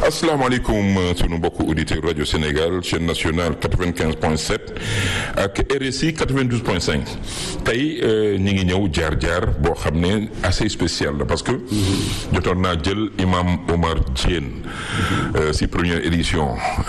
asalaamaaleykum sunu mbokku auditeur rajo Sénégal chaîne nationale 95 point 7 ak RSI 92 point 5 tey ñi ngi ñëw jaar jaar boo xam ne assez spécial la parce que jotoon naa jël imam Omar Diène si première édition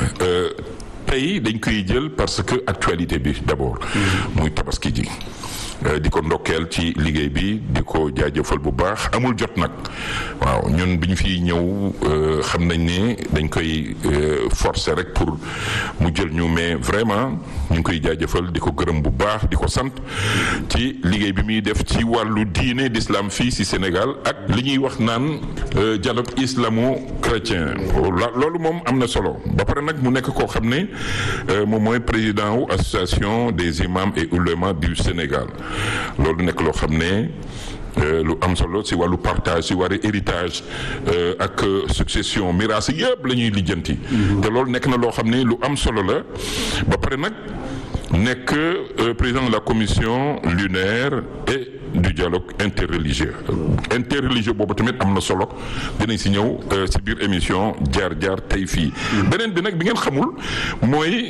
tey dañ koy jël parce que actualité bi d'abord muy tabaski ji di ko ndokkeel ci liggéey bi di ko jaajëfal bu baax amul jot nag waaw ñun bi ñu fiy ñëw xam nañ ne dañ koy forcer rek pour mu jël ñu mais vraiment ñu ngi koy jaajëfal di ko gërëm bu baax di ko sant ci liggéey bi muy def ci wàllu diine d'islam fii si Sénégal ak li ñuy wax naan dialogue islamo-chrétien loolu moom am na solo ba pare nag mu nekk koo xam ne moom mooy président wu association des imams et oulémas du Sénégal loolu nekk loo xam ne lu am solo si wàllu partage si wàllu héritage ak succession miraas yëpp la ñuy lijjanti. te loolu nekk na loo xam ne lu am solo la ba pare nag nekk président de la commission lunaire et du dialogue interreligieux interreligieux boobu tamit am na solo dinañ si ñëw si biir émission jaar jaar tey fii. beneen bi nag bi ngeen xamul mooy.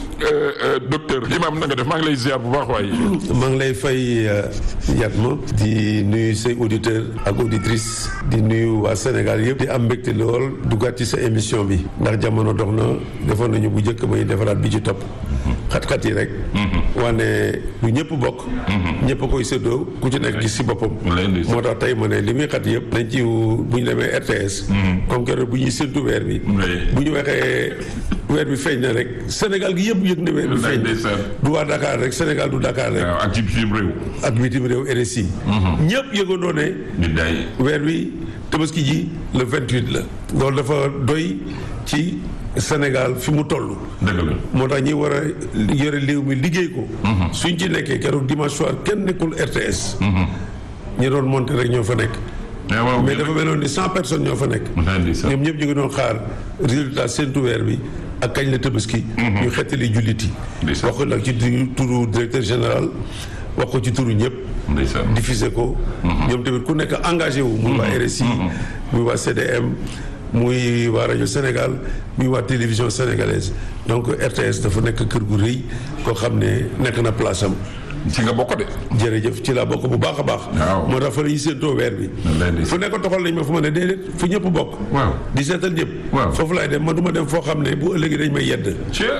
docteur Imam na nga def maa ngi lay ziar bu baax waaye. maa ngi lay fay Yatma di nuyu say auditeurs ak auditrices di nuyu waa Sénégal yëpp di am mbégte lool duggaat ci sa émission bi ndax jamono dox na defoon nañu bu njëkk may defaraat bi ci topp. xat-xat yi rek. wane lu ñëpp bokk. ñëpp a koy séddoo ku ci nekk gis si boppam. moo tax tey ma ne li muy xat yëpp. nañ ci bu ñu demee RTS. comme keroog bu ñuy séntu weer bi. bu ñu waxee weer bi feeñ na rek Sénégal gi yëpp yëg na weer bi feeñ du waa Dakar rek Sénégal du Dakar rek. ak ci bitim réew. ak bitim réew RSI. ñëpp yëgandoo ne. weer bi tabaski ji le 28 la. loolu dafa doy ci. Sénégal fi mu toll. dëgg la moo tax ñi war a yore réew mi liggéey ko. suñ ci nekkee keroog dimanche soir kenn nekkul RTS. ñi doon monter rek ñoo fa nekk. mais dafa meloon ni cent personnes ñoo fa nekk. ñoom ñëpp ñu ngi doon xaar résultat séntu weer bi ak kañ la tabaski. ñu xettali jullit yi. wax ko nag ci turu directeur général wax ko ci turu ñëpp. diffuser ko. ñoom tamit ku nekk engagé wu. muy waa RSI. muy waa CDM. muy waa rajo Sénégal muy waa télévision sénégalaise donc RTS dafa nekk kër gu rëy koo xam ne nekk na place am. ci nga bokk de. jërëjëf ci laa bokk bu baax a baax. moo tax fa la ñuy séentoo weer bi. fu nekk toxal nañ ma fu ma ne déedéet fu ñëpp bokk. waaw di seetal ñëpp. foofu laay dem man du ma dem foo xam ne bu ëllëgee dañ may yedd.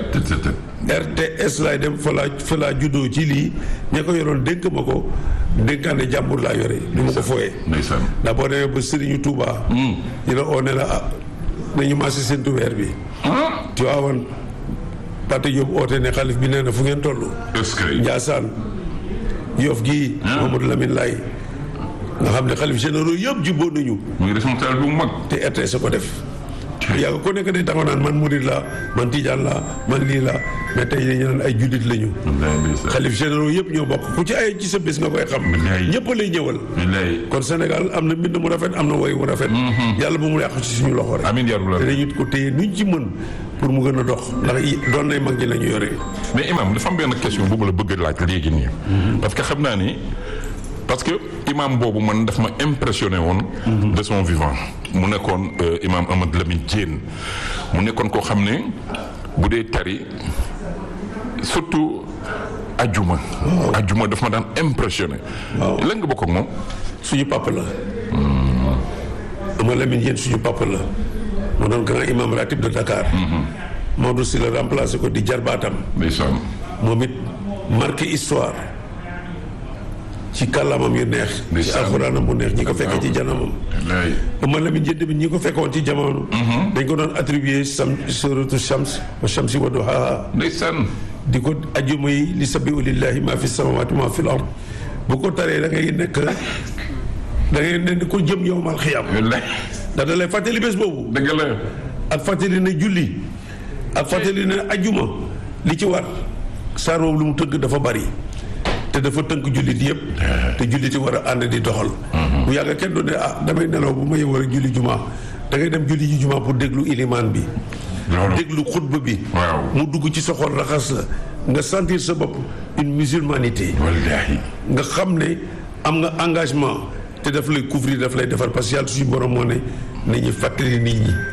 RTS laay dem fa laa fa laa juddoo ci lii ña ko yoroon dénk ma ko dénkaane jàmbur laa yore. du ma ko fooyee. ndax boo demee ba Serigne Touba. ñu la oo ne la ah nañu maase séentu weer bi. tu vois woon Pate Diop oote ne xalif bi nee na fu ngeen toll. est-ce que. Ndiassane Yoff gii. Mamadou Lamine Laye nga xam ne xalif généraux yëpp jubboo nañu. muy responsable bu mag. te RTS a ko def. yàgg ko nekk day taxaw naan man murid la man tijaan la man lii la mais tey dañu naan ay juddit lañu. xalif généraux yëpp ñoo bokk ku ci ay ci sa bés nga koy xam. ñëpp lay ñëwal. kon Sénégal am na mbind mu rafet am na woy mu rafet. yàlla bu mu yàqu ci suñu loxo rek. amiin yaa rabbal te dañu ko téye nuñ ci mën pour mu gën a dox ndax doon nay mag ñi la ñu yore. mais imam dafa am benn question bu ma la bëgg a laaj léegi nii. parce que xam naa ni parce que imam boobu man daf ma impressionné woon. de son vivant. mu nekkoon imam Ahmad Lamine Diène mu nekkoon koo xam ne bu dee tari surtout ajuma. ajuma daf ma daan impressionné. waaw lan nga bokk ak moom. suñu papa la. Ahmad Lamine Diène suñu papa la. moo doon grand imam ratib de Dakar. Maodo si la remplacé ko di jarbaatam. ndeysaan. moom it marqué histoire. ci kàllaamam yu neex. ci alxuraanam bu neex ñi ko fekkee ci janamam. Ahmad Lamine Diène tamit ñi ko fekkoon ci jamono. dañ ko doon attribué sam suratu Shams wa Shamsi wa duhaaha ndeysaan. di ko ajjuma yi li sabbihu lillahi ma fi samawati ma fi l ard bu ko taree da ngay nekk da ngay ne ko jëm yowmal xiyam. wallaay. ndax da lay fàttali bés boobu. dëgg la. ak fàttali ne julli. ak fàttali ne ajjuma li ci war saar boobu lu mu tënk dafa bari. te dafa tënk jullit yëpp. te jullit yi war a ànd di doxal. bu yàgg kenn du ne ah damay nelaw bu ma yeewoo rek julli juma da ngay dem julli ji juma pour déglu ilimaan bi. loolu déglu xutba bi. waaw. mu dugg ci sa xol raxas la nga sentir sa bopp une musulmanité. wallaahi. nga xam ne am nga engagement te daf lay couvrir daf lay defar parce que yàlla suñu borom moo ne nañu fàttali nit ñi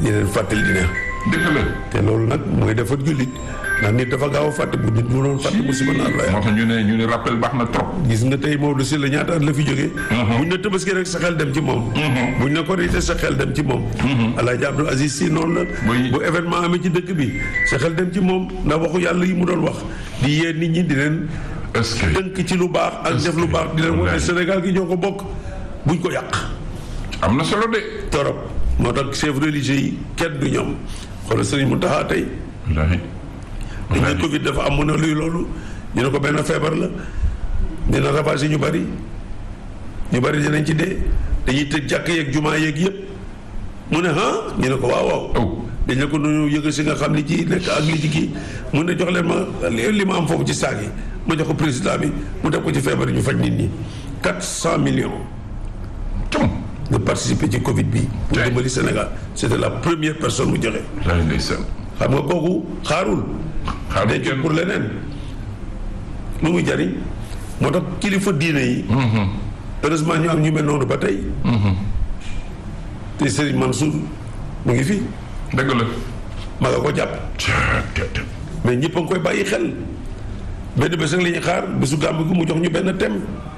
di leen fàttali dina dëgg la. te loolu nag mooy defar jullit ndax nit dafa gaaw a fàtte bu nit mu doon fàtte musiba naan la moo tax ñu ne ñu ne rappel baax na trop. gis nga tey Maodo Sylla ñaata at la fi jógee buñ ne tabaski rek sa xel dem ci moom buñ ne korité sa xel dem ci moom Alaaji Abdou Aziz Sy noonu la Oui. bu événement amee ci dëkk bi sa xel dem ci moom ndax waxu yàlla yi mu doon wax di yee nit ñi di leen est-ce que. dënk ci lu baax ak def lu baax di leen wane Wallaay. Sénégal gi ñoo ko bokk buñ ko yàq am na solo de. torop moo tax chef religieux yi kenn du ñoom xoolal Sëriñ Mountakha tey wallaahi. dañ ne Covid dafa am mu ne luy loolu ñu ne ko benn feebar la dina ravagé ñu bari ñu bari dinañ ci dee dañuy tëj jàkk yeeg jumaa yeeg yëpp mu ne ah ñu ne ko waaw waaw oh. dañ ne ko nu yëg si nga xam li ci nekk ak li ci kii mu ne jox leen ma li li ma am foofu ci saag yi ma jox ko président bi mu def ko ci feebar yi ñu faj nit ñi quatre cent millions cum. de participer ci Covid bi pour Ouais. dimbali Sénégal c'était la première personne mu joxe wallaahi ndeysaan. xam nga kooku xaarul xaaral denc kenn. pour leneen lu muy jariñ moo tax kilifa diine yi heureusement ñu am ñu mel noonu ba tey te Serigne Mansour mu ngi fi dëgg la. ma nga ko jàpp caa te te. mais ñëpp a ngi koy bàyyi xel benn bés rek la ñuy xaar bésu gàmb gi mu jox ñu benn thème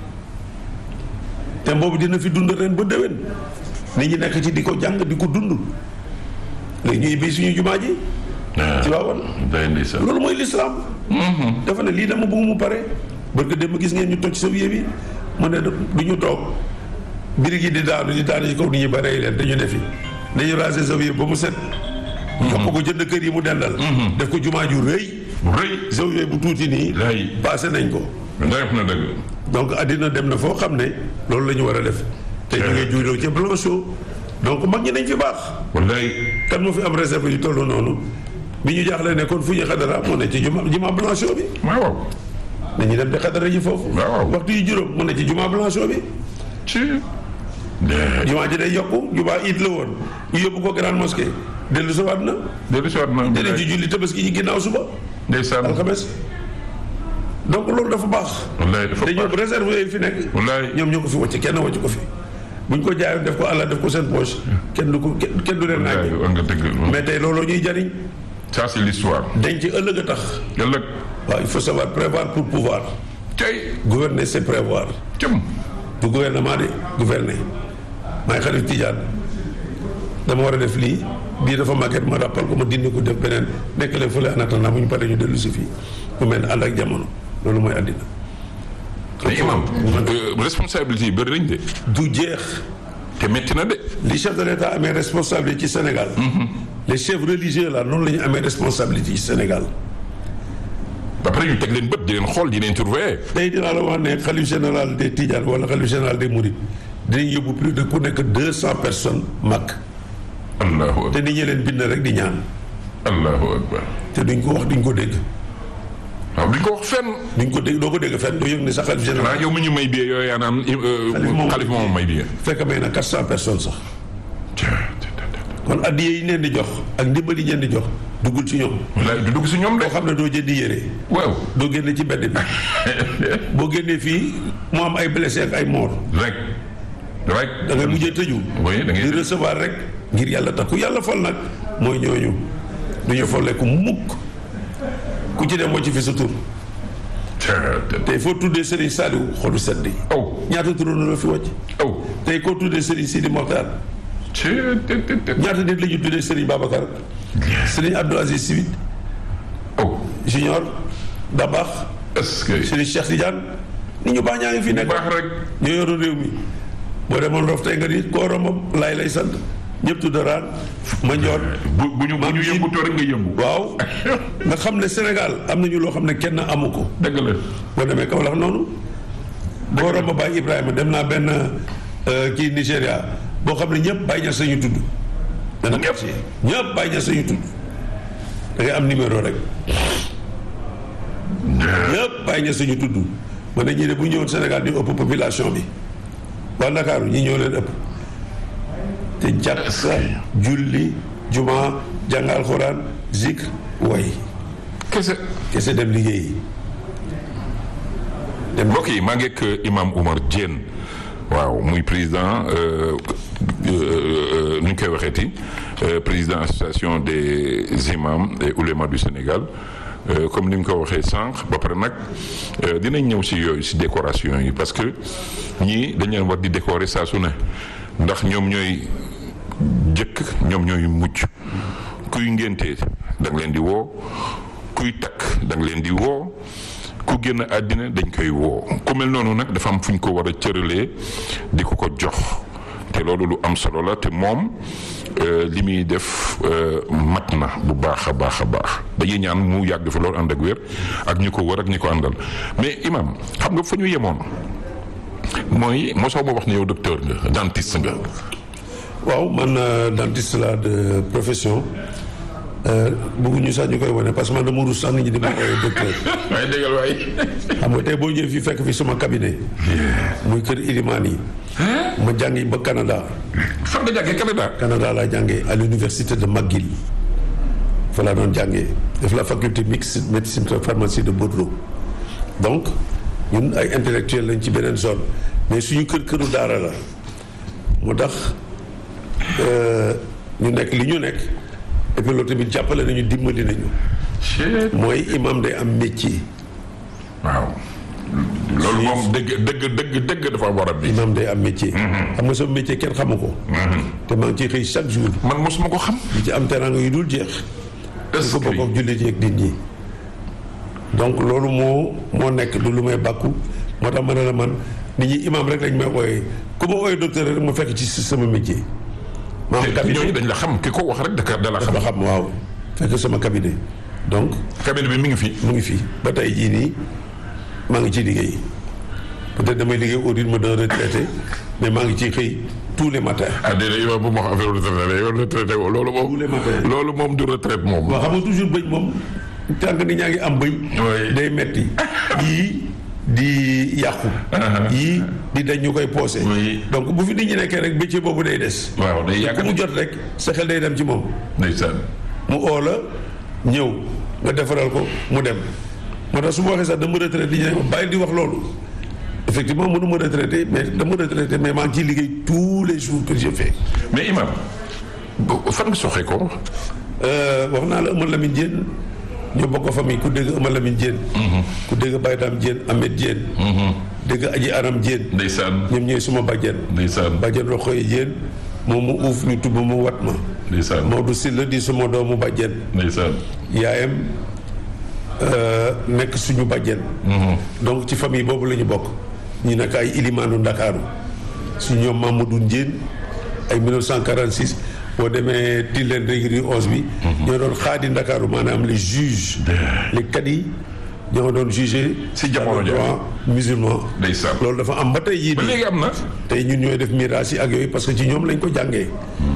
thème boobu dina fi dund ren ba déwén nit ñi nekk ci di ko jàng di ko dund léegi ñuy béy suñu jumaa ji ci waawoon wallaahi ndeysaan. loolu mooy lislaam dafa ne lii dama bëgg mu pare barke dem gis ngeen ñu toj sa wiye bi mu ne du ñu toog birig yi di daanu di daanu ci kaw nit ñi ba rey leen dañu defi dañu raser sa wiye ba mu set jox ko jënd kër yi mu dendal def ko jumaa ju rëy bu rëy. zawiya bu tuuti nii Lay. passé nañ ko def na dëgg. donc àddina dem na foo xam ne loolu la ñu war a def te ñu ngi juuloo ci Blanchot donc mag ñi nañ fi baax wallaahi. kan moo fi am réserve yu toll noonu bi ñu jaaxle ne kon fu ñu xadara mu ne ci juma juma Blanchot bi waaw waaw. dañuy dem di xadara ji foofu waaw. waxtu yi juróom mu ne ci juma Blanchot bi ci. de. juma ji day yokku juma it la woon ñu yóbbu ko grande mosquée dellu si waat na dellu si waat na. dinañ ci julli tabaski ci ginnaaw suba ndeysaan. alxames donc loolu dafa baax wallaahi dafa te ñoom baax. réserve yooyu fi nekk wallaahi. ñoom ñoo ko fi wàcc kenn wàcc ko fi buñ ko jaayoon def ko àlla def ko seen poche kenn du ko kenn kenn du leen wallaahi naaj war nga dëgg. mais tey looloo ñuy jariñ ça c'est l'histoire. denc ëllëg a tax ëllëg. waaw il faut savoir prévoir pour pouvoir cay. gouverner c'est prévoir cum. du gouvernement de gouverner maay xarit Tidiane dama war a def lii bii dafa màgget ma rappal ko ma dindi ko def beneen nekk leen fële en attendant bu ñu paree ñu dellu si fii mu mel ne ànd ak jamono loolu mooy àddina mais imam euh, responsabilité yi bëri nañ de. du jeex te métti na de. li chef de l'État amee responsabilité ci Sénégal les chefs religieux là noonu la ñu amee responsabilité ci Sénégal ba pare ñu teg leen bët di leen xool di leen surveiller. tey dinaa la wax ne xalif général des Tidiane wala xalif général des Mourides dinañ yóbbu plus de ku nekk deux cent personnes mag allahu te akbar nit ñi leen bind rek di ñaan allahu akbar te duñ ko wax duñ ko dégg waaw duñ ko wax fenn. duñ ko dégg doo ko dégg fenn doo yëg ne sa xalif xanaa général yow mi ñu may biyee yooyu yaa naan. moom- xalif moom may biyee. fekk may na quatre cent personnes sax kon addiye yi ñu leen di jox ak ndimbal yi ñu leen di jox duggul ci ñoom wallaahi du dugg si ñoom de. boo xam ne doo jëndi yére waaw. doo génne ci mbedd bi boo génnee fii mu am ay blessé ak ay mort rek. rek. da ngay mujjee tëju oui da ngay. di recevoir rek ngir yàlla tax ku yàlla fal nag mooy ñooñu du ñu folleeku mukk ku ci dem moo ci fi sa tur tey foo tuddee Serigne Saliou xolu sedd yi aw ñaata turoon la fi wàcc aw. tey koo tuddee Serigne Sidi Mokhtar ci te te te. ñaata nit la ñu tuddee Serigne Babacar Serigne Abdou Aziz Sy aw. Junior Dabax est-ce que. Serigne Cheikh Tidiane nit ñu baax ñaa ngi fi nekk baax rek. ñoo yoroon réew mi boo demoon rof tey nga ni koo romb laay lay sant ñëpp tudd raan ma njoon bu bu ñu bu ñu yëngutoo rek nga yëngu. waaw nga xam ne Sénégal am nañu loo xam ne kenn amu ko dëgg la. boo demee Kaolack noonu boo romb Baye Ibrahima dem naa benn euh, kii Nigéria boo xam ne ñëpp Baye Niass sañu tudd dana Ñëpp. quartier ñëpp Baye Niass sañu tudd da ngay am numéro rek ñëpp Baye Niass sañu tudd ma ne ñii de bu ñëwoon Sénégal ñu ëpp population bi waa Ndakaaru ñi ñoo leen ëpp te jàkka julli juma jàng alxuraan zikr way kese. kese dem liggéeyi dem mbokk yi maa ngi ak imam Oumar Diène waaw muy président euh, euh, euh, nu ñu koy waxeeti président association des imams et oulémas du Sénégal comme ni nga ko waxee sànq ba pare nag dinañ ñëw si yooyu si décoration yi parce que ñii dañ leen war di décorer saa su ne ndax ñoom ñooy jëkk ñoom ñooy mucc kuy ngénte da nga leen di woo kuy takk da nga leen di woo ku génn àddina dañ koy woo ku mel noonu nag dafa am fu ñu ko war a cëralee di ko ko jox te loolu lu am solo la te moom li muy def mat na bu baax a baax a baax dañuy ñaan mu yàgg fi loolu ànd ak wér ak ñi ko wër ak ñi ko àndal mais imam xam nga fa ñu yemoon mooy mosoo ma wax ne yow docteur nga dentiste nga. waaw man dentiste la de profession. bëgguñu sax ñu koy wane parce que man dama rus sax nit ñi di ma koy docteur. waaye déggal waay. xam nga tey boo ñëwee fii fekk fi sama cabinet. muy kër Ilimani yi. ma jàngi ba Canada. fan nga jàngee Canada. Canada laa jàngee à l'université de McGill. fa laa doon jàngee def la faculté mixte médecine pharmacie de Bordeaux. donc ñun ay intellectuels lañ ci beneen zone mais suñu kër këru daara la moo tax ñu nekk li ñu nekk. et puis loolu tamit jàppale nañu dimbali nañu. mooy imam day am métier. waaw. loolu moom dëgg dëgg dëgg dëgg dafa war a bi. imam day am métier. xam nga sama métier kenn xamu ko. te maa ngi ciy xëy chaque jour. man mosuma ko xam. di ci am teraanga yu dul jeex. est-ce ko bokk ak jullit yi ak nit ñi. donc loolu moo moo nekk du lu may bàkku moo tax ma ne la man nit ñi imam rek lañ may ooyee ku ma ooyee docteur rek ma fekk ci sama métier. maa ngi cabinet ñooñu dañ la xam ki ko wax rek da da la xam. da xam waaw fekk sama cabinet donc. cabinet bi mi ngi fi. mu ngi fi ba tey jii nii maa ngi ciy liggéey peut-être damay liggéey au rythme d'un retraité mais maa ngi ciy xëy tous les matins. ah déedéet yow bu ma wax affaire retraité yow retraité woo loolu moom. tous les matins loolu moom du retraite moom. waaw xam nga toujours bëñ moom tànk nit ñaa ngi am bëñ. day metti yii di yàqu. yii di dañ ñu koy poosé. donc bu fi nit ñi nekkee rek métier boobu day des. waaw day yàgg ku mu jot rek sa xel day dem ci moom. ndeysaan. mu oo la ñëw nga defaral ko mu dem moo tax su ma waxee sax dama retraité di ñu ne bàyyi di wax loolu effectivement mënu ma retraité mais dama retraité mais maa ngi ciy liggéey tous les jours que j'ai fait. mais imam fan nga soxee ko. wax naa la Eumeu Lamine Diène ñoo bokk famille ku dégg Eumeu Lamine Diène. ku dégg Baye Dame Diène Ahmed Diène. dégg Aji Aram Diène. ndeysaan ñoom ñooy suma bàjjen. ndeysaan bàjjen Roxoye Diène moom mu uuf ñu tubb mu wat ma. ndeysaan Maodo Sylla di suma doomu bàjjen. ndeysaan. yaayam nekk suñu bàjjen. donc ci famille boobu la ñu bokk. ñu nekk ay ilimaanu Ndakaaru su ñoom Mamadou Ndiène ay 1946 boo demee Tilène régri onze bi. ñoo doon xaadi Ndakaaru maanaam les juges. les cadis ñoo doon jugé. si jamono droit musulman. ndeysaan loolu dafa am ba tey yii ba léegi am na. tey ñun ñooy def miraas yi ak yooyu parce que ci ñoom lañ ko jàngee.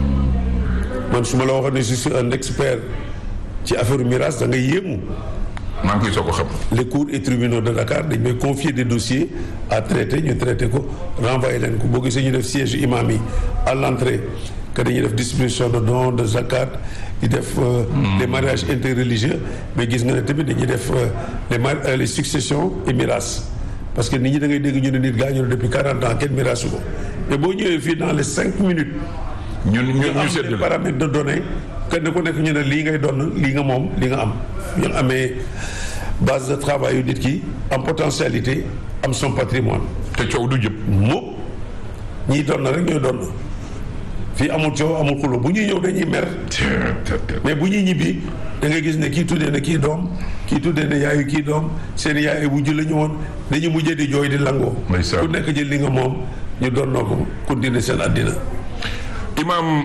man su ma la waxoon ne je suis un expert ci affaire miraas da ngay yéemu. maa ngi koy soog a xam. les cours et tribunaux de Dakar dañ may confier des dossiers à traiter ñu traité ko renvoyé leen ko boo gisee ñu def siège imam yi à l'entrée que dañuy def distribution de dons de zakat di def les mariages interreligieux mais gis nga ne tamit dañuy def les mar les successions et miraas parce que nit ñi da ngay dégg ñu ne nit gaañu na depuis 40 ans kenn miraasu ko mais boo ñëwee fii dans les cinq minutes ñun ñun ñu am seetlu des paramètres de données kenn ku nekk ñu ne lii ngay doon lii nga moom li nga am ñu amee base de travail yu nit ki am potentialité am son patrimoine te coow du jëpp. moom ñiy doon na rek ñooy doon fii amul coow amul xulo bu ñuy ñëw dañuy mer mais bu ñuy ñibbi da ngay gis ne kii tuddee ne kii doom kii tuddee ne yaayu kii doom seen yaay bu la ñu woon dañu mujjee di jooy di langoo ndeysaan. ku nekk jël li nga moom ñu doon noo ko continuer seen àddina Imaam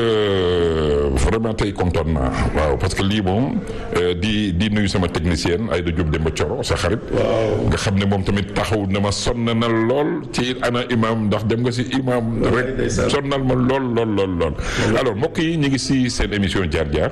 vraiment tey kontaan naa waaw parce que lii moom di di nuyu sama technicienne Aïda Diop Demba Thioro sa xarit. waaw nga xam ne moom tamit taxaw na ma sonn na lool ci ana imaam ndax dem nga si imaam rek ndeysaan. sonnal ma lool lool lool lool. alors mbokk yi ñu ngi si seen émission jaar jaar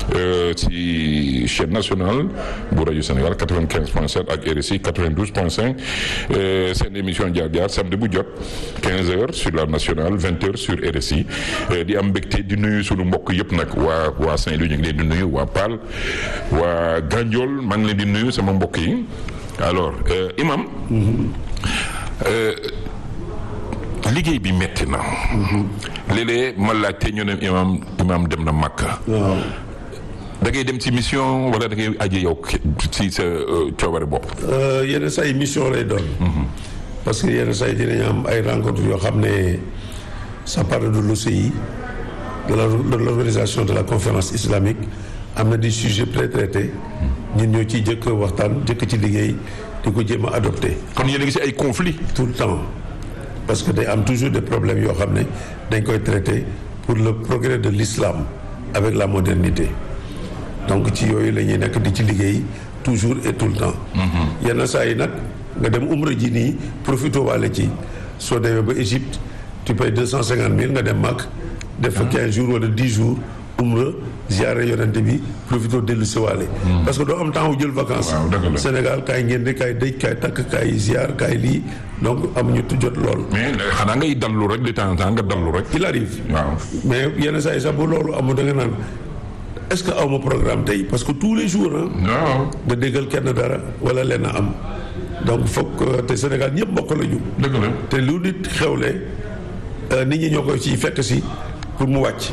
ci chaîne nationale bu rajo Sénégal 95.7 ak RSI 92.5 euh, seen émission jaar jaar samedi bu jot 15h sur la nationale 20h sur RSI euh, di am mbégte di nuyu sunu mbokk yëpp nag waa waa Saint-Louis ñu ngi leen di nuyu waa Paal waa Gandiol maa ngi leen di nuyu sama mbokk yi alors euh, imam euh, liggéey bi metti na. léeg-léeg ma laajte ñu ne imaam imaam dem na Makka. waaw da ngay dem ci mission wala da ngay aji yow ci sa coobare bopp. yenn saa yi mission lay doon. parce que yenn saa yi dinañ am ay rencontres yoo xam ne ça parle de l'OCI de la de l'organisation de la conférence islamique am na des sujets pré-traités ñun ñoo ciy jëkk waxtaan jëkk ci liggéey di ko jéem a adopté kon yéen a ngi ci ay conflits. tout le temps parce que day am toujours des problèmes yoo xam ne dañ koy traité pour le progrès de l'islam avec la modernité donc ci yooyu la ñuy nekk di ci liggéey toujours et tout le temps yenn saa yi nag nga dem umra ji nii profité waale ci soo demee ba Égypte tu payes deux cent cinquante mille nga dem mag def fa quinze jours wala dix jours umra ziare yonente bi profité dellu si waale parce que doo am temps wu jël vacances waaw dëgg la. Sénégal kaay ngeen di kaay dëj kaay takk kaay ziar kaay lii donc amuñu tu jot lool mais xanaa ngay dallu rek de temps en temps nga dallu rek. il arrive waaw. mais yenn saa yi sax bu loolu amul da nga naan est-ce que aw ma programme tey parce que tous les jours ah waaw nga déggal kenn dara wala lenn am donc foog te Sénégal ñëpp mbokk la ñu dëgg la. te lu nit xewle euh, nit ñi ñoo koy ciy fekk si pour mu wàcc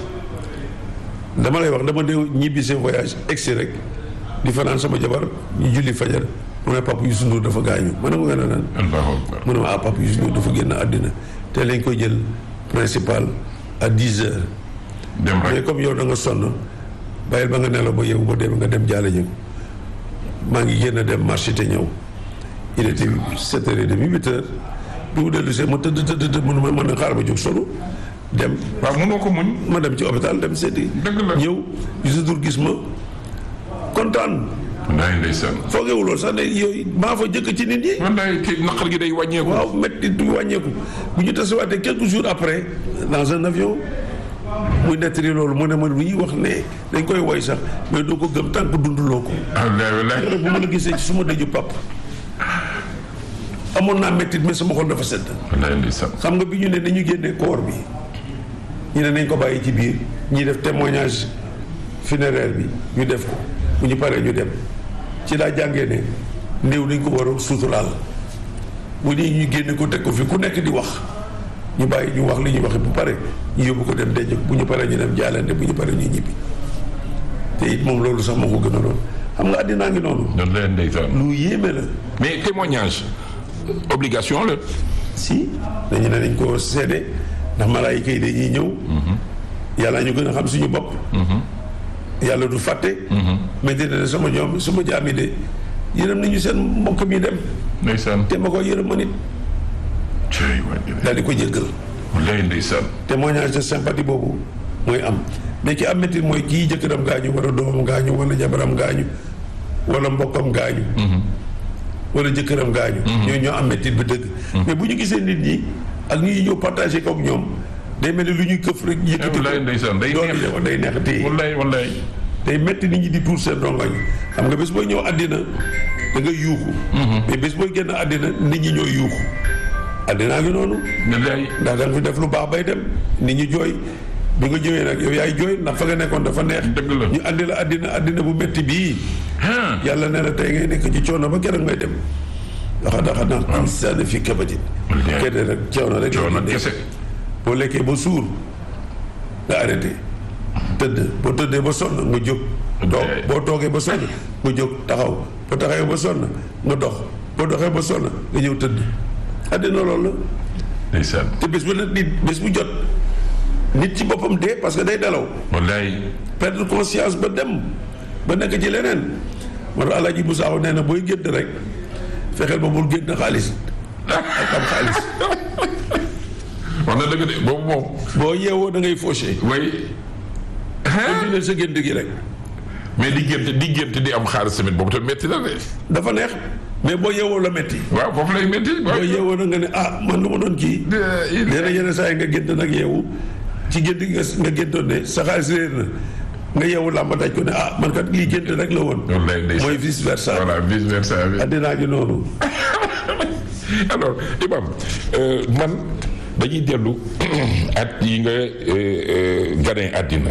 dama lay wax dama de ñibbi seen voyage egsi rek di fanaan sama jabar ñu julli fajar mu ne papa Youssou Ndour dafa gaañu ma ne ko nga ne naan Allahu akbar. mu ne ma ah papa Youssou Ndour dafa génn àddina te lañ koy jël principal à 10 heures dem mais rek. comme yow da nga sonn bàyyil ba nga nelaw ba yeewu ba dem nga dem jaale ñu maa ngi génn dem marché te ñëw il était sept heures et demi huit heures bi mu dellu see ma tëdd tëdd tëdd mu ne ma mën na xaar ba jóg solo dem waaw mënoo ko muñ. ma dem ci hôpital dem seeti dëgg la. ñëw Youssou Ndour gis ma kontaan wallaay ndeysaan. foogewuloon sax ne yooyu maa fa jëkk ci nit ñi wallaay te naqar gi day wàññeeku. waaw métti du wàññeeku bu ñu tasewaatee quelques jours après dans un avion muy nettali loolu mu ne ma lu ñuy wax ne dañ koy woy sax mais doo ko gëm tant que dunduloo ko wallaay wallaay. keroog bu ma la gisee ci suma dëju pap amoon naa méttit mais sama xol dafa sedd wallaay ndeysaan. xam nga bi ñu ne nañu génnee koor bi ñu ne nañ ko bàyyi ci biir ñi def témoignage funéraire bi ñu def ko bu ñu paree ñu dem ci laa jàngee ne néew dañ ko war a suturaal bu nii ñu génne ko teg ko fi ku nekk di wax ñu bàyyi ñu wax li ñuy waxe bu pare ñu yóbbu ko dem denc ko bu ñu paree ñu dem jaalante bu ñu paree ñu ñibbi te it moom loolu sax moo ko gën a loolu xam nga àddinaa ngi noonu wallaay ndeysaan. lu yéeme la mais témoignage obligation la. si dañu ne dañ ko seede ndax malaayika yi dañuy ñëw yàlla ñu gën a xam suñu bopp yàlla du fàtte mais dina ne sama ñoom sama jaami de yërëm nañu seen mbokk mi dem ndeysaan. te ma ko yërëm ma nit cëy waay. daal di ko jéggal wallaay ndeysaan. témoignage de sympathie boobu mooy am mais ki am métti mooy kii jëkkëram gaañu wala doomam gaañu wala jabaram gaañu wala mbokkam gaañu wala jëkkëram gaañu ñoo ñoo am métti bi dëgg mais bu ñu gisee nit ñi ak ñi ñëw partagé kook ñoom day mel ni lu ñuy këf rek yëkkati wallaay ndeysaan day doon neex. yow day neex téye wallaay wallaay. day métti nit ñi di tuur seen rongoñ xam nga bés booy ñëw àddina da nga yuuxu mais bés booy génn àddina nit ñi ñooy yuuxu àddinaa ngi noonu wallaay. ndax da nga fi def lu baax bay dem nit ñi jooy bi nga jooyee nag yow yaay jooy ndax fa nga nekkoon dafa neex Dëgg la. ñu andi la àddina àddina bu métti bii ah. yàlla nee na tey ngay nekk ci coono ba keroog ngay dem daxa daxa naan insaana fi kabatin Wallaay. kenn rek coono rek coono ngay kese. boo lekkee ba suur nga arrêté tëdd boo tëddee ba sonn nga jóg toog Ok. boo toogee ba sonn nga jóg taxaw boo taxawee ba sonn nga dox boo doxee ba sonn nga ñëw tëdd àddina loolu la ndeysaan. te bés bu la nit bés bu jot nit ci boppam dee parce que day nelaw wallaay. perdre conscience ba dem ba nekk ci leneen moo tax Alaaji bu saaw nee na booy gént rek fexeel ba bul gént xaalis ak am xaalis wax na dëgg de boobu moom. boo yeewoo da ngay fauché way. continuer sa gént gi rek mais di gént di gént di am xaalis tamit boobu tamit métti na de. dafa neex mais boo yeewoo la metti waaw foofu lay métti. boo yeewoo na nga ne ah man lu ma doon kii léena yenn saa yi nga gént nag yeewu ci gént gi nga nga géntoon ne sa xaalis réer na nga yeewu làmba daj ko ne ah man kat lii gént rek la woon wallaay ndeysaan. mooy vice versa voilà vice versa bi. addinaa gi noonu alors Imam euh, man dañuy dellu at yi nga euh, euh, ganee àddina.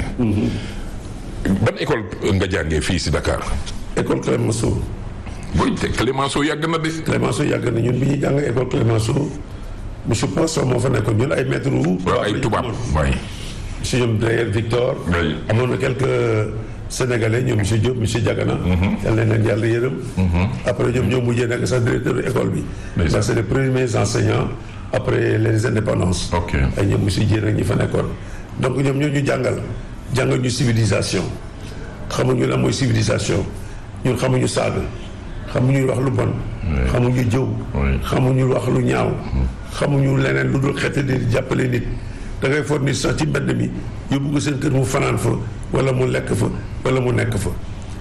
ban école nga jàngee fii si Dakar. école Clémenceau booy te Clémenceau yàgg na de. Clémenceau yàgg na ñun bi ñuy jàng école Clémenceau monsieur Poisson moo fa nekkoon ñun ay maître wu. waaw ay tubaab waay. monsieur ñoom Dreyer Victor. Oui. amoon na quelques sénégalais ñoom monsieur Diop monsieur Diagana. yal na leen yàlla yërëm. après ñoom ñoo mujjee nekk sax directeur de école bi. Ndeysaan. parce que les premiers enseignants après les indépendances. Ok. ay ñoom monsieur Dieng ak ñi fa nekkoon. donc ñoom ñoo ñu jàngal jàngal ñu civilisation xamuñu lan mooy civilisation ñun xamuñu saaga xamuñu wax lu bon. xamuñu jëw. Oui. xamuñu wax lu ñaaw. xamuñu leneen lu dul xeeti di jàppale nit da ngay foog nit sax ci mbedd mi yóbbu ko seen kër mu fanaan fa wala mu lekk fa wala mu nekk fa.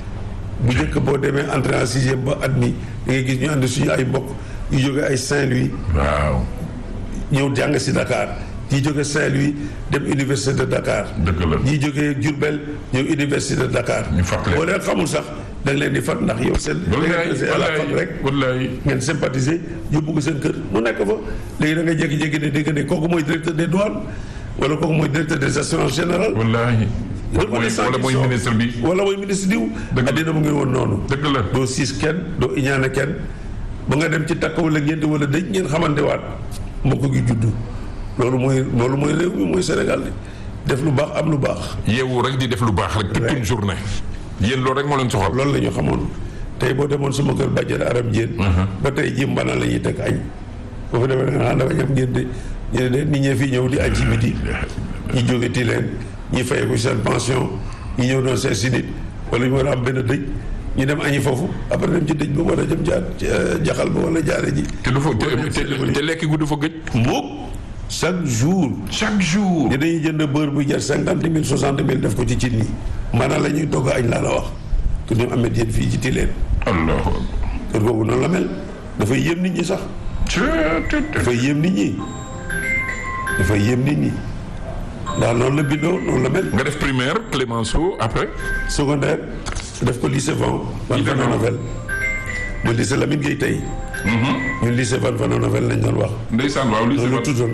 bu njëkk boo demee entrée en sixième ba at mi da ngay gis ñu ànd suñu ay mbokk yu jóge ay Saint-Louis waaw. ñëw jàng si Dakar ñii jóge Saint-Louis dem université de Dakar. dëgg la. ñii jógee Diourbel ñëw université de Dakar. ñu fàttali. boo leen xamul sax da nga leen di fat ndax yow seen. wallaay à la fac rek. wallaay. ngeen sympathiser yóbbu ko seen kër mu nekk fa léegi da ngay jékki-jékki ne dégg ne kooku mooy directeur des douanes wala kooku mooy directeur des assurances générales. wallaay. wala mooy wala mooy ministre bi. wala mooy ministre diw. Dëgg la. addina mu ngi woon noonu. dëgg la. doo siis kenn doo iñaane kenn ba nga dem ci takk wala ngénte wala dëj ngeen xamante waat mbokk gi juddu loolu mooy loolu mooy réew mi mooy Sénégal di def lu baax am lu baax. yeewu rek di def lu baax rek. toute une journée. yéen loolu rek moo leen soxal. loolu la ñu xamoon tey boo demoon sama kër bàjjen aram jéen ba tey ji mbana la ñuy teg añ boo fa demee da nga naan dafa ñam ngeen de ñu ne de nit ñee fii ñëw di añ ci midi ñi jóge ti leen ñi fay ko seen pension ñi ñëw doon seen si nit wala ñu war a am benn dëj ñu dem añi foofu après dem ci dëj ba war a jëm jaar jaxal ba wala jaare ji te du fa te te- te lekk gu du fa gëj. mukk chaque jour chaque jour. ni dañuy jënd beurre bu jar cinquante mille soixante mille def ko ci cin yi maanaam la ñuy togg añ laa la wax que ñoom amet yéen fii ci Tilène allahu kër googu noonu la mel dafay yéem nit ñi sax akbar. dafay yéem nit ñi dafay yéem nit ñi ndax noonu la bindoo noonu la mel nga def primaire Clémenceau après. secondaire def ko lycée Van Van Lycée Van. Novel ba lycée Lamine Gueye tey ñun lycée Van Van Novel lañ doon wax ndeysaan waaw lycée loolu ba. tuddoon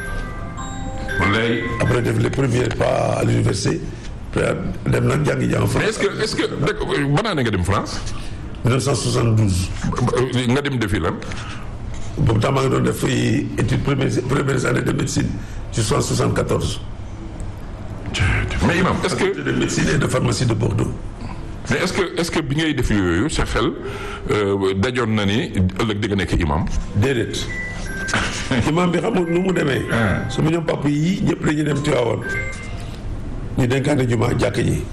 wallaay. après def les premiers pas à l'université après dem nag jàngi jàng mais France est-ce que est-ce que dëkk ban année nga dem France. 1972 nga dem defi lan. boobu temps maa ngi doon def fii étude premières premières années de médecine jusqu'en 74 mais imam est-ce que de médecine et de pharmacie de Bordeaux mais est-ce que est-ce que bi ngay def yooyu sa xel euh, dajoon na ni ëllëg di nga nekk imam. déedéet imam bi xamul nu mu demee sama ñoom papa yi ñëpp dañuy dem Tivaouane ñu dénkaane juma jàkk ji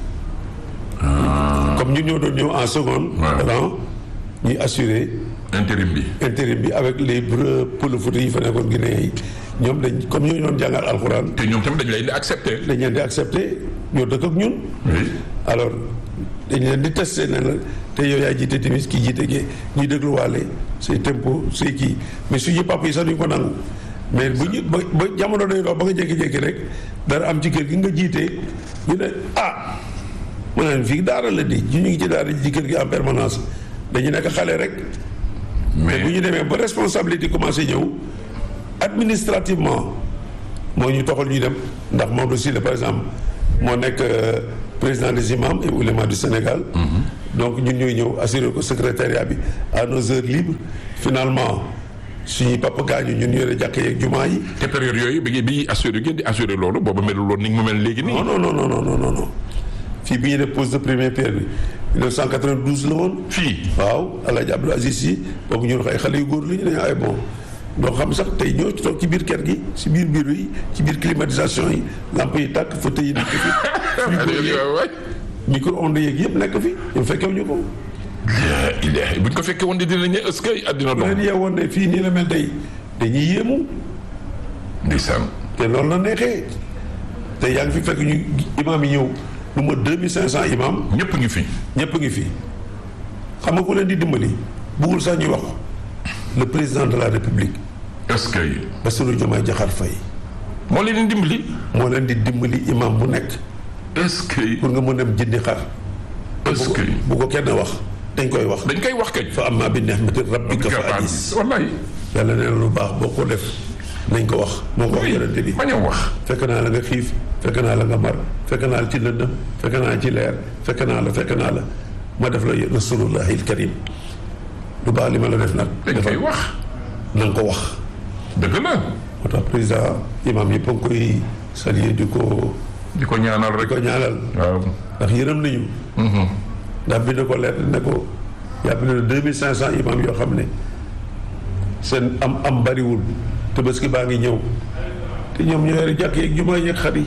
comme ñun ñoo doon ñëw en seconde Ouais. rang ñuy assurer intérim bi. intérim bi avec les breux pëlefouta yi fa nekkoon Guinée yi ñoom dañ comme ñoo doon jàngal alxuraan te ñoom tamit dañ lay di accepter. dañ leen di accepter ñoo dëkk ak ñun oui. alors dañ leen di testé ne la te yow yaa jiite timis kii jiite gee ñuy dégluwaale say tempo say kii mais suñu papa yi sax duñ ko nangu mais bu ñu ba ba jamono day dox ba nga jékki-jékki rek dara am ci kër gi nga jiite ñu ne ah ma ne fii daara la di ñu ngi ci daara ji ci kër gi en permanence dañu nekk xale rek mais bu ñu demee ba responsabilité commencé ñëw administrativement moo ñu toxal ñuy dem ndax Maodo Sylla par exemple moo nekk euh, président des imams et oulémas du Sénégal. donc ñun ñooy ñëw assurer ko secrétariat bi à nos heures libres finalement suñuy papa gaañu ñun yore jàkk yeeg jumaa yi. te période yooyu bi bi assuré ngeen di assuré loolu booba melul woon ni mu mel léegi nii. non non non non non non non fii bi ñu def pose de première pierre bi 1992 la woon. fii. waaw El Hadj Abdou Aziz Sy boobu ñu ay xale yu góor la ñu ne ay bon doo xam sax tey ñoo ci toog ci biir kër gi ci biir bureau yi ci biir climatisation yi lamp yi tàkk fauteuil yi nekk fi. frigo yeeg waay. micro-ondes yeeg yëpp nekk fi ñu fekkew ñu ko. ilaahi buñ ko fekkee woon di dinañ ne est-ce que àddina bu leen dox. yeewoon ne fii nii la mel tey dañuy yéemu ndeysaan. te loolu la neexee te yaa ngi fi fekk ñu imaam yi ñëw lu ma 2500 imaam ñëpp ngi fi. ñëpp ngi fi xam nga ku leen di dimbali buggul sax ñuy wax le président de la république est-ce que Bassirou Diomaye Diakhar Faye moo leen di dimbali. moo leen di dimbali imam bu nekk est-ce que pour nga mën dem jëndi xar est-ce que bu ko kenn wax dañ koy wax dañ koy wax kañ. fa amma bi ni'mati rabbika fa hadis wallaay. yàlla nee na lu baax boo ko def nañ ko wax moo ko wax yonente bi bañ a wax. fekk naa la nga xiif fekk naa la nga mar fekk naa la ci lëndëm fekk naa la ci leer fekk naa la fekk naa la ma def la rasulullahi al karim lu baax li ma la def nag dañ koy wax. na nga ko wax dëgg la. moo tax président imam yëpp a ngi koy saluer di ko di ko ñaanal di rek. ko ñaanal waaw. ndax yërëm nañu ndax bind ko lettre ne ko yàpp ne deux mille cinq cent imam yoo xam ne seen am am bariwul tabaski baa ngi ñëw te ñoom ñoo yore jàkk yeeg jumaa yeeg xar yi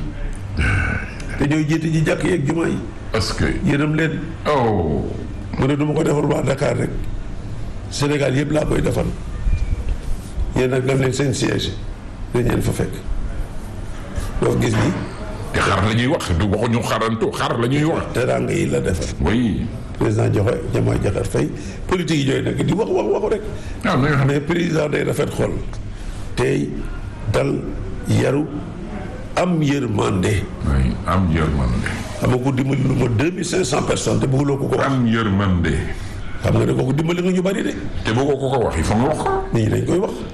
te ñooy jiite ji jàkk yeeg jumaa yi est-ce que. yërëm leen oh. mu ne du ma ko defar waa Dakar rek Sénégal yëpp laa koy defal yéen nag dem leen seen siège dañ leen fa fekk doo gis ni te xar la ñuy wax du waxuñu xarantu xar la ñuy wax. teraanga yi la defal oui. président joxe Diomaye Diakhar Faye politique yi ñooy nekk di wax wax waxu rek ah na nga xam ne. mais président day rafet xol tey dal yaru am yërmande oui am yërmande. xam nga ko dimbali lu ma deux mille cinq cent personnes te bëgguloo ko ko wax am yërmande. xam nga ne kooku dimbali nga ñu bari de te bëggoo ko ko wax il faut nga wax ko. nit ñi dañ koy wax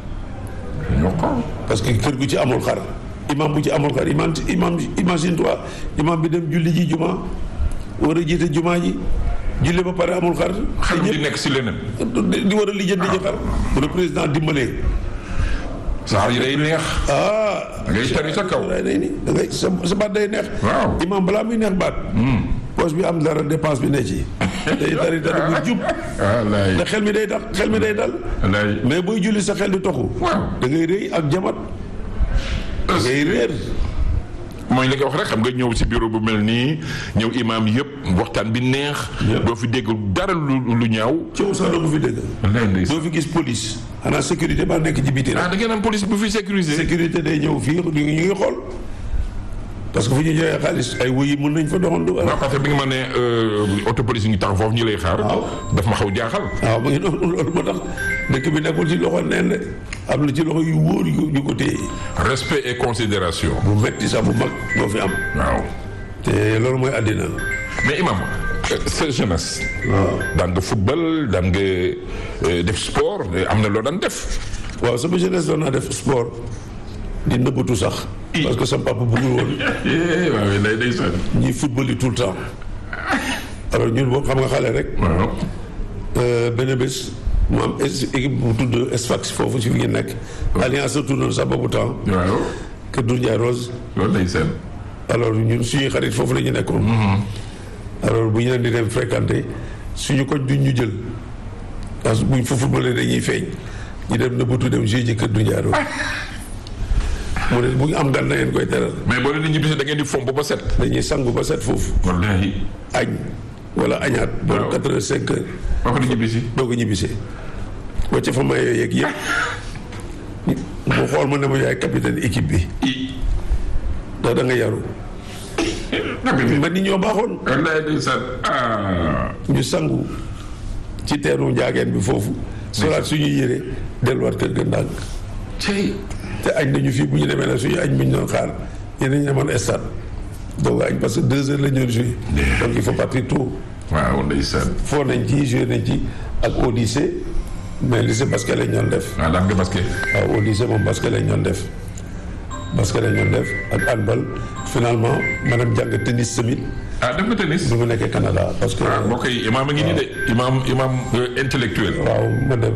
ñu wax ko. parce que kër gu ci amul xar imam bu ci amul xar imam imam imagine toi imam bi dem julli ji juma war a jiite juma ji julli ba pare amul xar xel te di nekk si leneen. ñëpp di war a lijjanti ji xar bu le président dimbalee saxaar yi day neex. ah da ngay tari sa kaw. day day ni da ngay sa sa baat day neex waaw. imam balaa muy neex baat poche bi am dara dépense bi ne ci day dari dara bu jub ah laay. te xel mi day dal xel mi day dal laay. mais booy julli sa xel di toxu waaw. da ngay rëy ak jamat da ngay réer mooy li nga wax rek xam nga ñëw si bureau bu mel nii ñëw imaam yëpp waxtaan bi neex. doo fi dégg dara lu lu ñaaw. coow sax doo ko fi dégg lay ndeysaan. doo fi gis police xanaa sécurité ba nekk ci biti ah rek da ngeen am police bu fi sécurisé. sécurité day ñëw fii ñu ngi ñu ngi xool parce que fu ñu joxee xaalis ay wuyi mën nañ fa doxandu waaw parce que bi nga ma ne auto police yi ngi tax foofu ñu lay xaar. Waaw. daf ma xaw jaaxal. waaw mu ngi noonu loolu moo tax dëkk bi nekkul ci loxo neen de am na ci loxo yu wóor yu ñu ko téye respect et considération. bu metti sax bu mag moo fi am waaw. te loolu mooy àddina mais imam euh, sa jeunesse. waaw daan nga football daan nga euh, def sport euh, am na loo daan def. waaw sama jeunesse doon naa def sport di nëbbatu sax parce que sama papa bëggul woon waaw day day sën. ñuy football yi tout le temps alors ñun boobu xam nga xale rek waaw. Euh, benn bés mu am es- équipe bu tudd Sfax foofu si fi ngeen nekk. alliance sa tournoon sax boobu temps. waaw. Kër Doudou Ndiaye Rose. loolu day sën. alors ñun suñuy xarit foofu la ñu nekkoon. alors bu ñu leen di dem fréquenter suñu koñ duñ ñu jël parce que buñ fa footballé dañuy feeñ ñu dem nëbbatu dem jouer ji Kër Doudou Ndiaye Rose. mu ne bu ñu am gan na ngeen koy teral mais boo leen di ñibbisi da ngeen di fomp ba set. dañuy sangu ba set foofu wallaahi. añ wala añaat. Waaw. ba quatre heures cinq heures. boo ko di ñibbisi. doo ko ñibbisee wacce fa mayoo yeeg yëpp mu xool ma ne ma yaay capitaine équipe bi i. ndax da nga yaru man ni ñoo baaxoon wallaahi day sën. ah. ñu sangu ci teenu njaageen bi foofu solaat suñuy yére delluwaat kër ga ndànk cey. te añ nañu fii bu ñu demee nag suñu añ bu ñu doon xaar yeneen ñu demoon stade doog a añ parce que deux heures la ñu doon joué donc il faut partir tôt waaw ndeysaan. foo nañ ci joué nañ ci ak au lycée mais lycée basket lañ doon def waaw daan nga basket. waaw au lycée moom basket lañ doon def basket lañ doon def ak handball finalement maanaam jàng tennis tamit ah def nga tennis. bi mu nekkee Canada parce que ah mbokk yi imaam a ngi nii de. imaam imaam euh, intellectuel. waaw ma dem